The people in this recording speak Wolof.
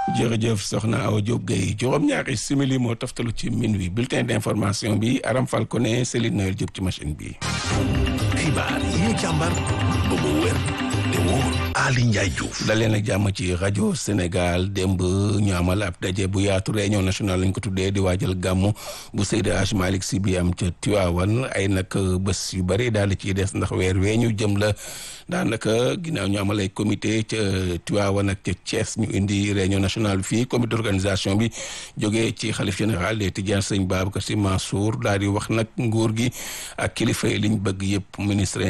jërëjëf soxna Awa Diop Gueye juróom-ñaari simili moo toftalu ci minuit bulletin d'information bi Aram Falcone Céline Noël Diop ci machine bi. xibaar yi ñu càmbar ba mu wér te wóor Ali Ndiaye Diouf. daleen ak jàmm ci rajo Sénégal démb ñu amal ab daje bu yaatu réunion nationale lañ ko tuddee di waajal gàmmu bu Seydi Hadj Malick Sy bi am ca Tiwaawan ay nag bés yu bëri daal di ciy des ndax weer wee ñu jëm la daanaka ginnaaw ñu amal ay comité ca Tiwaawan ak ca Thiès ñu indi réunion nationale bi fii comité d'organisation bi jógee ci xalif général des Tidianes sëñ Babacar Sy Mansour daal di wax nag nguur gi ak kilifa yi liñ bëgg yëpp ministre